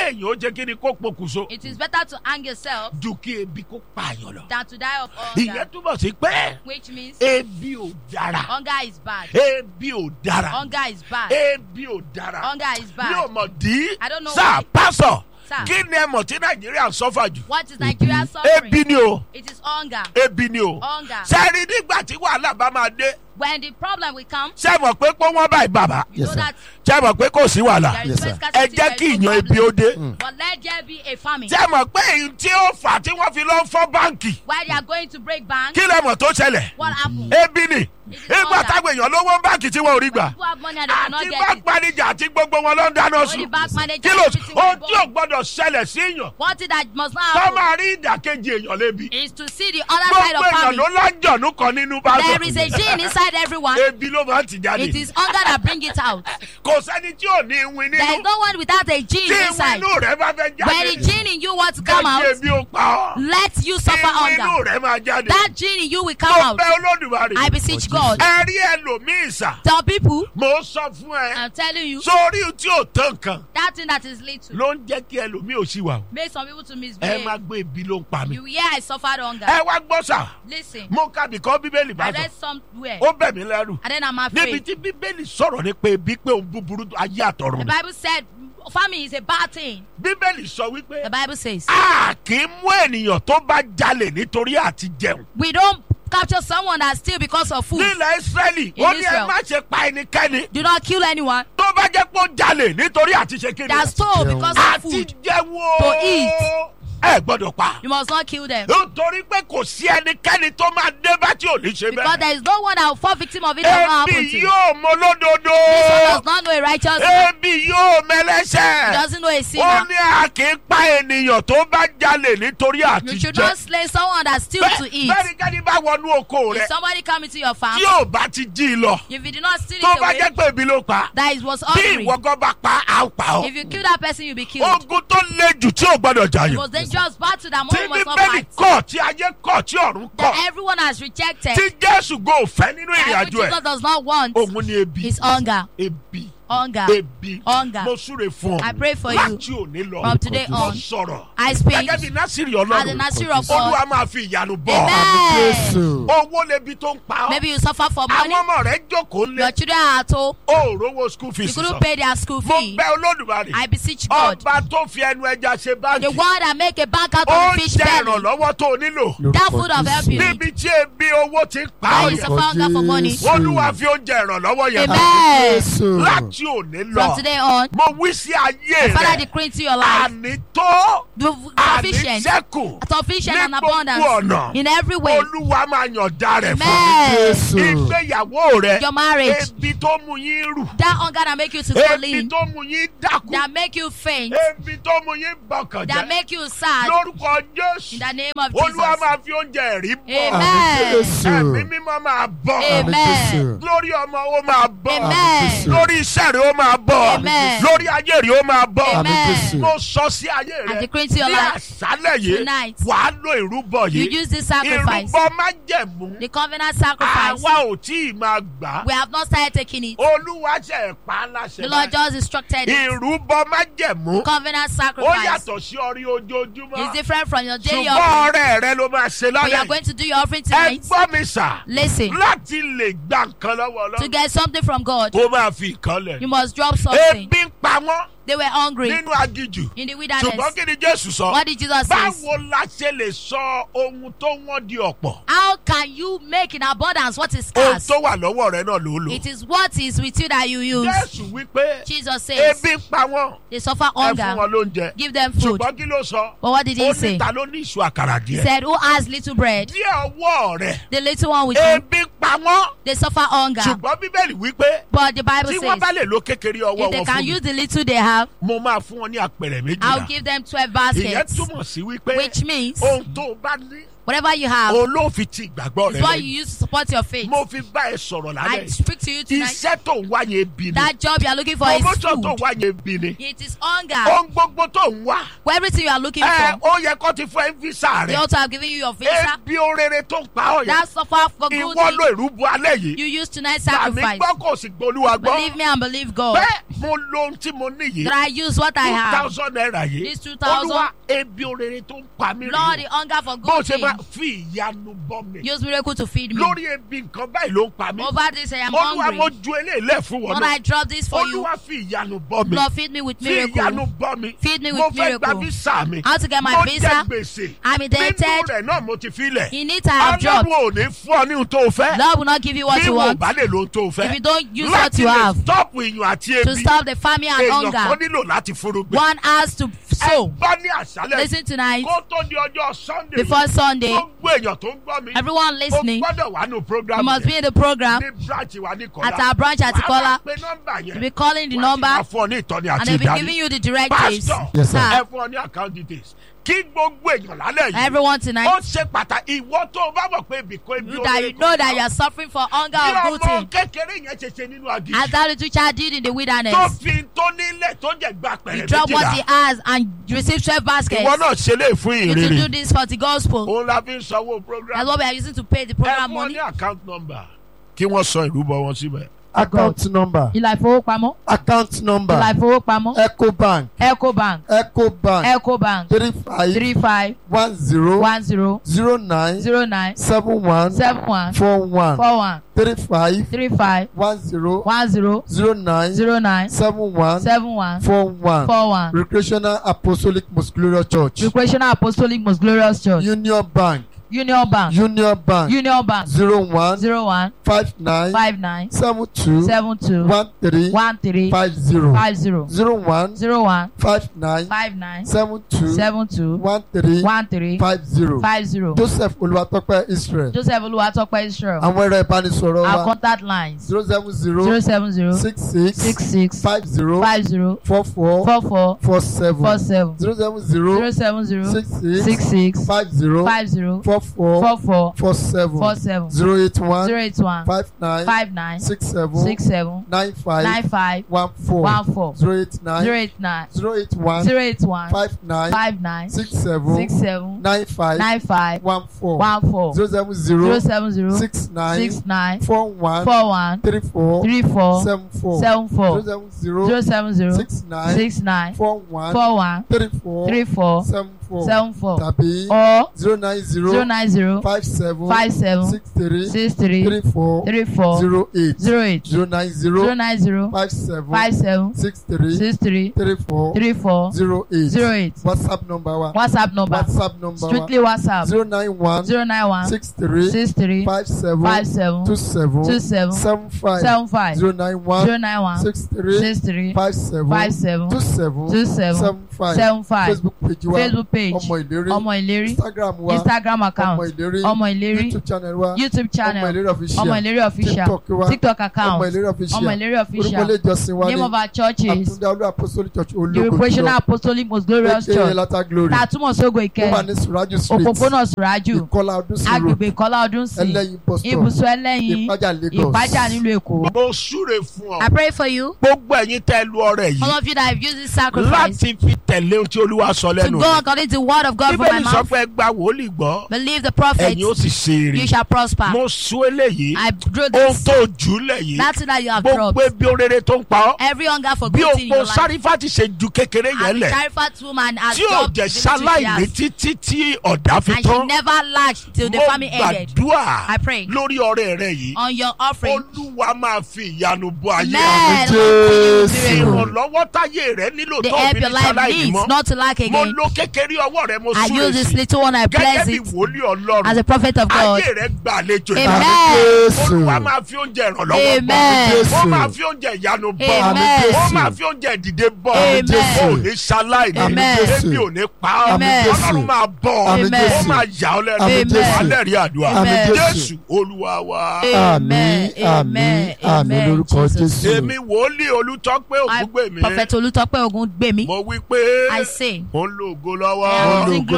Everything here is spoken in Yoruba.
kéèyàn ó jẹ́ kí ni kó pokùnso It is better to hang yourself ju kí ebi kó pààyàn lọ. than to die of ìyẹn hunger, túbọ̀ sí pé which means ebi ò dára hunger is bad. ebi ò dára Hunger is bad. ebi ò dára Hunger is mi ò bad. mọ̀ dí I don't know sáà why. pásọ̀ Sir. kí ni ẹ mọ̀ tí nàìjíríà ń sọ́fà jù What is Nigeria suffering? ebi ni o It is hunger. ebi ni o Hunger. sẹ́ẹ̀rí nígbà tí wàhálà bá máa dé When the problem will come, ṣé ẹ mọ̀ pé pé wọ́n báyìí bàbá you Yes, know sir. that ṣé ẹ mọ̀ pé kò sí wàhálà there Yes, is sir. no ẹ scarcity, jẹ́ kí there is no ìyan ebi ó problem. dé But let there be a famine. ṣé ẹ mọ̀ pé èyí tí ó fà á tí wọ́n fi lọ fọ́ báǹkì Why they are going to break bank? kí lẹ mọ̀ tó ṣẹlẹ̀ What happened? ebi ni It is ìgbà hunger. táwọn èèyàn lówó báǹkì tí wọn ò rí gbà People have money and they cannot àti get bank it. manager àti gbogbo wọn ló ń dáná Only sùn bank manager kí ló everything ohun will tí ò go. gbọdọ̀ ṣẹlẹ̀ sí èèyàn One thing that must not tó happen máa rí ìdàkejì èèyàn lébi is to see the other side gbogbo of èèyàn ló family. lájọ̀nú kan nínú bá There is a gene inside everyone. ebi ló máa ń tì jáde It is hunger that bring it out. kò sẹ́ni tí ò ní ìwìn There is nínú no one without a tí gene ìwìn inside. inú rẹ̀ bá fẹ́ When the jáde gene in you wants to come jẹ́ out, kí ebi ó pa ọ́ let you suffer ìwìn inú hunger. rẹ̀ máa jáde That gene in you will come mo out. bẹ̀ olódùmarè I beseech God. ẹ rí ẹlòmíì sà Tell people, mo sọ fún ẹ I'm telling you, sórí tí ò tán kan that thing that is little ló ń jẹ́ kí ẹlòmíì ò sí wà o make some people to ẹ misbehave. má gbé ebi ló ń pa mí You hear I suffered hunger. ẹ wá gbọ́ sà Listen, mo ka bìkọ́ bíbélì bá I sọ read somewhere ó bẹ̀ mí lẹ́rù and then I'm níbi afraid. tí bíbélì sọ̀rọ̀ nípa ebi pé òun búburú ayé àtọ̀run The ni Bible said famine is a bad thing. bíbélì sọ wípé The Bible says a kì í mú ènìyàn tó bá jalè nítorí àti jẹun we don't capture someone that steal because of food. nílẹ̀ israẹli In ó ní ẹ Israel. má ṣe pa ẹnikẹ́ni Do not kill anyone tó bá jẹ́ pé ó jalè nítorí àti ṣe kí ni that stole jẹun. because of àti food. jẹun o To eat. ẹ gbọ́dọ̀ pa You must not kill them. nítorí pé kò sí ẹnikẹ́ni tó máa dé bá tí ò ní ṣe Because bẹ́ẹ̀ there is no one that will fall victim of it that will not happen ebi to. yóò mọ lódodo This one does not know a righteous man. ebi yóò He mẹlẹ́sẹ̀ doesn't know a ó sinner. ní a kì í pa ènìyàn tó bá jalè nítorí àti You should jẹ not slay someone that steals to eat. bẹ́ẹ̀ni kẹ́ni bá wọnú oko rẹ If somebody come into your farm, tí ò bá ti jí i lọ if you did not steal tó it bá away, jẹ́ pé ebi ló pa that it was bí hungry. ìwọ gan bá pa á ó pa If ọ́ you kill that person, you'll be killed. ogun tó le jù tí ò gbọdọ̀ It jàyàn was dangerous battle that tí one must not bíbélì fight. kọ̀ tí ayé kọ̀ tí ọ̀run kọ̀ That everyone has rejected. tí jésù go fẹ́ nínú ìrìn That àjò which ẹ̀ Jesus does not want òun ni ebi is hunger. ebi Hunger. ebi Hunger. mo súre fún ọ I pray for you láti òní lọ from today mo on. sọ̀rọ̀ I speak gẹ́gẹ́ bí násìrì as a ọlọ́run Nazir of olúwa God. máa fi ìyanu bọ̀ Amen. Jésù. owó lebi tó ń pa ọ́ Maybe you suffer for money. àwọn ọmọ rẹ jókòó lé Your children are at home. o ò rówó school You fees couldn't sọ pay their school mo fee. bẹ olódùmarè I beseech God. ọba tó fi ẹnu ẹja ṣe The báńkì one that make a bank out ó of the ń fish jẹ belly. ìrànlọ́wọ́ tó o nílò That food of help you need. níbi tí ebi owó ti ń pa Where ọ́ you yẹn suffer hunger for money. olúwa fi oúnjẹ ìrànlọ́wọ́ yẹn Amen. Jésù. láti òní From lọ today on, mo wí sí ayé Father rẹ decree into your life àní tó the àní sufficient, sẹ́kù sufficient ní and gbogbo abundance ọ̀nà in every way. olúwa máa yànda rẹ̀ fún Amen. Jésù. ìgbéyàwó rẹ Your marriage, ebi tó mú yín rù that hunger that make you to go ebi lean, tó mú yín dákú that make you faint, ebi tó mú yín bọkàn that jẹ́ make you sad. lórúkọ In jésù the name of olúwa Jesus. máa fi oúnjẹ rí bọ̀ Amen. ẹ̀mí mímọ́ máa bọ̀ Amen. lórí ọmọ ó máa bọ̀ Amen. lórí iṣẹ́ rẹ̀ ó máa bọ̀ Amen. lórí ayé rẹ̀ ó máa bọ̀ Amen. mo sọ sí ayé I rẹ̀ decree into your ní life àṣálẹ̀ yìí tonight. wàá lo ìrúbọ You yìí use this sacrifice, ìrúbọ májẹ̀mú the covenant sacrifice. àwa ò tí ì máa gbà á We have not started taking it. olúwa ṣe pa á láṣẹ The Lord báyìí. just instructed it. ìrúbọ májẹ̀mú Covenant ó sacrifice yàtọ̀ sí ọrí ojoojúmọ́ is different from your daily ṣùgbọ́n offering. ọrẹ rẹ ló máa ṣe But you are lálẹ́ going to do your offering ẹ tonight. gbọ́ mi sà Listen, láti lè gba nǹkan lọ́wọ́ to ọlọ́run get something from God, ó máa fi nǹkan lẹ̀ you must drop something. ebi ń pa wọ́n They were hungry nínú agijù in the ṣùgbọ́n wilderness. kí ni jésù sọ What did Jesus say? báwo la ṣe lè sọ ohun tó wọ́n di ọ̀pọ̀ How can you make in abundance what is ohun scarce? tó wà lọ́wọ́ rẹ náà ló lò It is what is with you that you use. jésù wípé Jesus says ebi ń pa wọ́n they suffer ẹ fún hunger. wọn lóúnjẹ Give them food. ṣùgbọ́n kí ló sọ But what did ó he ní say? ta ló ní ìṣù àkàrà He díẹ̀ said, Who has little bread? díẹ̀ ọwọ́ rẹ The little one with you. ebi ń pa wọ́n They suffer hunger. ṣùgbọ́n bíbélì wípé But the Bible tí wọ́n bá says lè lo kékeré ọwọ́ if they wọn can fún mi use the little they have, mo máa fún wọn ní àpẹẹrẹ I'll méjìlá give them 12 ìyẹn baskets. túmọ̀ sí wípé Which means ohun tó o bá ní whatever you have olóòfin ti ìgbàgbọ́ is rẹ what lẹ́yìn. you use to support your faith. mo fi bá ẹ sọ̀rọ̀ lálẹ́ I speak to you tonight. iṣẹ́ tó ń wá yẹn bí ni That job you are looking for is promotion tó ń food. wá yẹn bí ni It is hunger. ohun gbogbo tó ń wá For everything you are looking ẹ for, ó yẹ kó ti fún ẹ ń físà they rẹ also have given you your visa. ebi orere tó ń pa ọ yẹn That suffer for good ìwọ ló thing ìrúbọ alẹ́ yìí you use tonight's tàbí sacrifice. gbọ́ kò sì gbólúwa gbọ́ Believe me and believe God. bẹ́ẹ̀ mo lo ohun tí mo níyì that I use what I two have. thousand naira yìí This 2,000. olúwa ebi orere tó ń pa mí Lord, rèé the hunger for bó good ṣe máa things. fi ìyanu bọ́ mi Use miracle to feed me. lórí ebi nǹkan báyìí ló ń pa mí Over this, I am olúwa mo hungry. ju eléyìí lẹ̀ fún wọn Lord, náà I drop this for you. olúwa fi ìyanu bọ́ mi Lord, feed me with fi ìyanu miracle. bọ́ mi Feed me mo with fẹ́ gba miracle. visa mi How to get mo my jẹ visa? gbèsè I'm nínú indebted. rẹ̀ náà mo ti fi lẹ̀ In it, I have dropped. ọlọ́run ò ní fún ọ ní ohun tó o fẹ́ Lord will not give you what bí you wọn ò want. bá lè lo ohun tó o fẹ́ If you don't use what láti you lè have stop ìyàn àti to ebi stop the famine and èèyàn kan hunger, nílò láti fúrúgbìn one has to ẹ sow. gbọ́ ní àṣálẹ̀ Listen tonight. kó tó di ọjọ́ sunday Before Sunday, gbogbo èèyàn tó ń gbọ́ mi everyone ó listening, gbọ́dọ̀ wà nù you program must be yẹn in the program ní branch wa ní kọ́lá at our branch at wàá máa Ikola. pe nọ́mbà You'll yẹn be calling the wàá sì number máa fún ọ ní ìtọ́ni and àti they'll be giving ìdarí you the directives. pastor Yes, sir. Sir, ẹ fún ọ ní account details kí gbogbo èèyàn lálẹ́ yìí everyone ó tonight, ṣe pàtàkì ìwọ tó o bá mọ̀ pé ibì kan ibi you that you know that you are suffering for hunger bí of good ọmọ thing. kékeré yẹn ṣe ṣe nínú As agidi that little child did in the tó wilderness, fi tó nílẹ̀ tó jẹ́ gba he pẹ̀rẹ̀ dropped what he méjìlá has and received 12 ìwọ baskets. náà ṣe lè fún You to do ìrere this for the gospel. òun la fi ń sanwó program That's what we are using to pay the ẹ program fún ọ money. ní account number kí wọ́n sọ ìrúbọ wọn síbẹ̀. account number Ìlà ìfowópamọ́. account Ìlà number ìfowópamọ́. ecobank Ecobank. ecobank Ecobank. three five Three five one zero one zero zero nine zero nine seven one seven one four one four one three five three five one zero one zero zero nine zero nine seven one seven one four one four one. recreational apostolic most glorious church Recreational Apostolic Most Glorious Church. union bank Union Bank. union bank Union Bank. zero one Zero one five nine five nine seven two seven two one three one three five zero five zero zero one zero one five nine five nine seven two seven two one three one three five zero five zero. joseph olùwàtọ́pẹ́ israel Joseph Oluwatope Israel. àwọn ẹ̀rọ ìbánisọ̀rọ̀ Our wa contact lines zero seven zero zero seven zero six six six six five zero five zero four four four four four seven four seven zero seven zero zero seven zero six six six six five zero five zero four four four four four seven four seven zero eight one zero eight one five nine five nine six seven six seven nine five nine five one four one four zero eight zero nine eight nine zero eight one zero eight one five nine five nine six seven six seven nine five nine five one four one four zero seven zero zero seven zero six nine six nine four one four one three four three four seven four seven zero four seven zero zero seven zero six nine six nine four one four one three four three four seven four seven four tàbí or zero nine zero zero nine zero five seven five seven six three six three three four three four zero eight zero eight zero nine zero zero nine zero five seven five seven six three six three three four three four zero eight zero eight whatsapp number wa whatsapp number whatsapp number wa strictly whatsapp zero nine one zero nine one six three six three five seven five seven two seven two seven seven five seven five zero nine one zero nine one six three six three five seven five seven two seven two seven seven five seven five facebook page wa facebook page ọmọ ìlérí ọmọ ìlérí instagram wa instagram ọmọ account ìlérí ọmọ ìlérí youtube channel wa youtube ọmọ channel ìlérí official ọmọ ìlérí official tiktok wa tiktok ọmọ account ìlérí official ọmọ ìlérí orúkọ official ilé ìjọsìn wa name ní of our churches àtúndá olú apostolic church the ológo recreational apostolic most glorious aka church lata glory tààtúmọ̀ sógo ó wà ìkẹyìn ní suraju street òpópónà sùrájù ìkọlà ọdún sí road agbègbè ìkọlá ọdún sí ẹlẹ́yin bus stop ibùsùn ẹlẹ́yin ìpájà lagos ìpájà nílùú èkó. mo súre fún ọ I pray for you gbogbo ẹ̀yin tẹ́ lu ọrẹ all yìí of you that have used this sacrifice láti fi tẹ̀lé ohun tí olúwa sọ to lẹ́nu go rẹ̀ according to the word of God from my bíbélì sọ mouth pé ẹ gba wòlíì gbọ́ believe the prophet ẹ̀yin ó sì ṣe you èrè shall prosper mo sún eléyìí I drew ohun this tó jùlẹ̀ yìí that thing that you have gbogbo dropped ebi orere tó ń pa ọ́ every hunger for bí good thing in òpó your life sárífà ti ṣe ju kékeré yẹn and the lẹ̀ Zarephath woman has tí ò dropped jẹ́ the little she ṣaláìní has títí tí ọ̀dà fi and she tán never lacked till the mo famine ended gbàdúrà I pray lórí ọrẹ rẹ yìí on your offering olúwa máa fi ìyanu bọ ayé man Jésù. miracle ìrànlọ́wọ́ táyé rẹ nílò the tó help fi your ní life ṣaláìní needs mọ́ not to lack mo again lo kékeré ọwọ́ rẹ mo I súre use this sí little one I gẹ́gẹ́ bless bí it wòlíì as ọlọ́run a prophet of God ayé rẹ gbà àlejò Amen. ìbàdàn jésù olúwa máa fi oúnjẹ ìrànlọ́wọ́ Amen. bọ̀ ó Jésù. máa fi oúnjẹ ìyanu bọ̀ Amen. ó máa fi oúnjẹ ìdìde bọ̀ Amen. ó ní ṣaláìní Amen. ebi ò ní pa ọ́ Amen. ọlọ́run máa bọ̀ Àmín Amen. ó máa yà ọ́ lẹ́nu Àmín Jésù. alẹ́ rí àdúrà Amen. jésù olúwa wa. àmín àmín àmín lórúkọ jésù èmi wòlíì olùtọ́pẹ́ I ògúngbèmí prophet Olutọpẹ Ogungbemi mo wí pé I say mo ń lo ògo I am lọ́wọ́ using